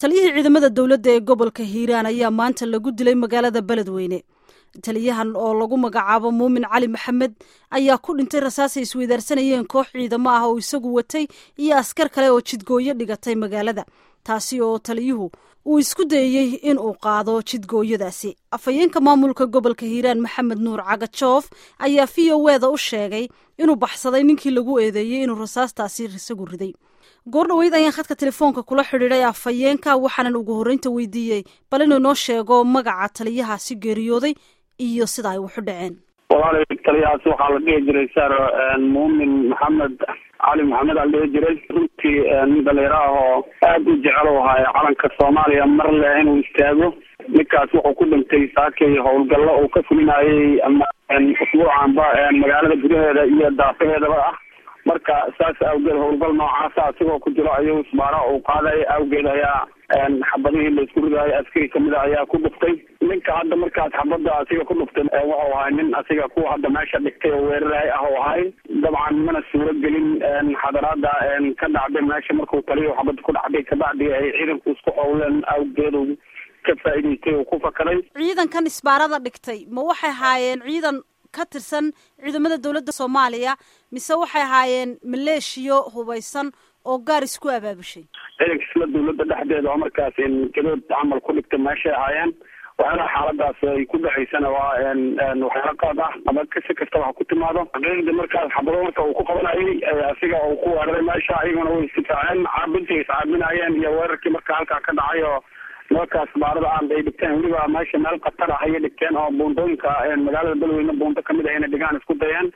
taliyihii ciidamada dowladda ee gobolka hiiraan ayaa maanta lagu dilay magaalada beledweyne taliyahan oo lagu magacaabo muumin cali maxamed ayaa ku dhintay rasaasay isweydaarsanayeen koox ciidamo ah oo isagu watay iyo askar kale oo jidgooyo dhigatay magaalada taasi oo taliyuhu uu isku dayey in uu qaado jidgooyadaasi afhayeenka maamulka gobolka hiiraan maxamed nuur cagajoof ayaa v o eda u sheegay inuu baxsaday ninkii lagu eedeeyey inuu rasaastaasi isagu riday goor dhaweyd ayaan khadka telefoonka kula xidhiiday afhayeenka waxaanan ugu horreynta weydiiyey bal inuu noo sheego magaca taliyahaasi geeriyooday iyo sida ay waxu dhaceen walaal taliyahaas waxaa la dhihi jiray sar muumin maxamed cali maxamed aa la dhihi jiray runtii nin dhalinyaro ah oo aada u jecel u ahaa calanka soomaaliya mar leh inuu istaago ninkaas wuxuu ku dhintay saakay howlgallo uu ka fulinayay ama usbuucanba magaalada gudaheeda iyo daafaheedaba ah marka saas awgeed howlgal noocaasa asigoo ku jiro ayuu isbaara uu qaaday awgeed ayaa xabadihii la isku ridaayo askari kamid a ayaa ku dhuftay ninka hadda markaas xabada asiga ku dhuftay wuxuu ahay nin asiga kuwa hadda meesha dhigtay oo weeraray ah u ahay dabcan mana suuro gelin xadaraada ka dhacday meesha markuu taliyo xabada ku dhacday kabacdi ay ciidanku isku howleen awgeedu ka faa'idaystay oo ku fakaday ciidankan isbaarada dhigtay ma waxay haayeen ciidan ka tirsan ciidamada dowladda soomaaliya mise waxay ahaayeen maleeshiyo hubaysan oo gaar isku abaabushay ciidanka isla dawladda dhexdeeda oo markaas gadood camal ku dhigta meeshay ahaayeen waxyaalaha xaaladaas ay ku dhacaysana waa waxyaala qaad ah ama si kastaba ha ku timaado xaqiiqdii markaas xabado marka uu ku qabanayay asiga uu ku weeraray meesha ayaguna way istifaaceen caabintii iscaabinayeen iyo weerarkii marka halkaa ka dhacay oo markaas baarada aan ay dhigteen weliba meesha meel khatar ah ayay dhigteen oo buundooyinka magaalada beledweyne buundo kamid ah inay dhigaan isku dayeen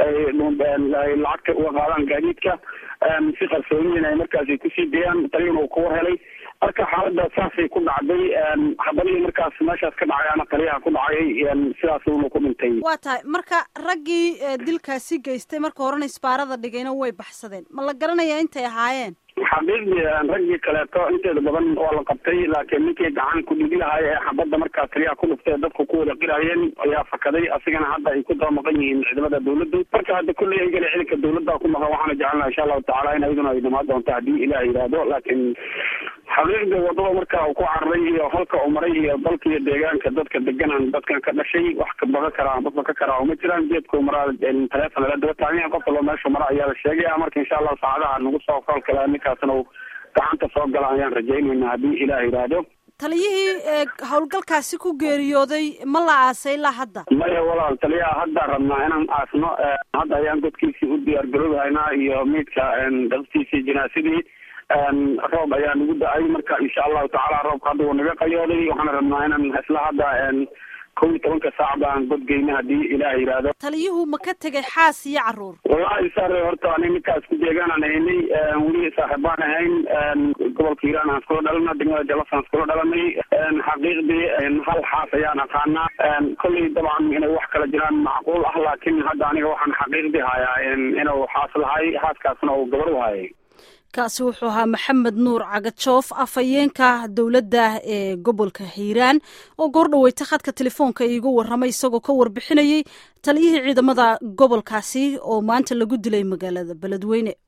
ay lacagta uga qaadaan gaadiidka si qarsooniyin ay markaas ay kusii dayaan taliyana uu kuwa helay marka xaalada saasay ku dhacday xabadihii markaas meeshaas ka dhacayaana taliyaha ku dhacay sidaas uuna ku dhintay waa tahay marka raggii dilkaasi geystay marka horena isbaarada dhigayna way baxsadeen ma la garanayaa intay ahaayeen xaqiiqdii raggii kaleeto inteeda badan waa la qabtay laakiin ninkii gacan ku dhigi lahay ee xabadda markaa taliyaha ku dhuftay dadku ku wada qirayeen ayaa fakaday asigana hadda ay ku daba maqan yihiin ciidamada dawladdu marka hadda kulley aygale ciidanka dawladda ku maqan waxaana jecelnaha insha allahu tacala in ayduna ay dhamaan doonto haddii ilaah yidhaahdo laakiin xaqiiqda wadada marka uu ku cararay iyo halka uu maray iyo dalka iyo deegaanka dadka deganan dadkan ka dhashay wax ka baga karaa dadba ka karaa uma jiraan geedka maraa taleefon lala daba taagan qof walba meeshu mara ayaa la sheegaya marka insha allahu saacadaha nagu soo falkala ninkaasna uu gacanta soo gala ayaan rajaynayna haddii ilaah yidhaahdo taliyihii howlgalkaasi ku geeriyooday ma la aasay ilaa hadda maya walaal taliyaha hadda rabnaa inaan aasno hadda ayaan godkiisii u diyaar garoobahaynaa iyo miidka dabtiisii jinaasadii roob ayaa nagu da-ay marka insha allahu tacaala roobka hadda wuu naga qayooday waxaana rabnaa inaan isla hadda kow iyo tobanka saac baan godgeyna haddii ilaah yidhaahdo taliyuhu ma ka tegay xaas iyo caruur wallahi sare horta ani ninkaas ku deegaanaan haynay weli saaxiibaan ahayn gobolka hiiraan aan iskula dhalana degmada jallas aan iskula dhalanay xaqiiqdii hal xaas ayaan aqaanaa kolley dabcan inay wax kala jiraan macquul ah laakiin hadda aniga waxaan xaqiiqdii hayaa inuu xaas lahay xaaskaasna uu gabar u hayay kaasi wuxuu ahaa maxamed nuur cagajoof afhayeenka dowladda ee gobolka hiiraan oo goor dhaweyta khadka telefoonka iigu warramay isagoo ka warbixinayey taliyihii ciidamada gobolkaasi oo maanta lagu dilay magaalada beledweyne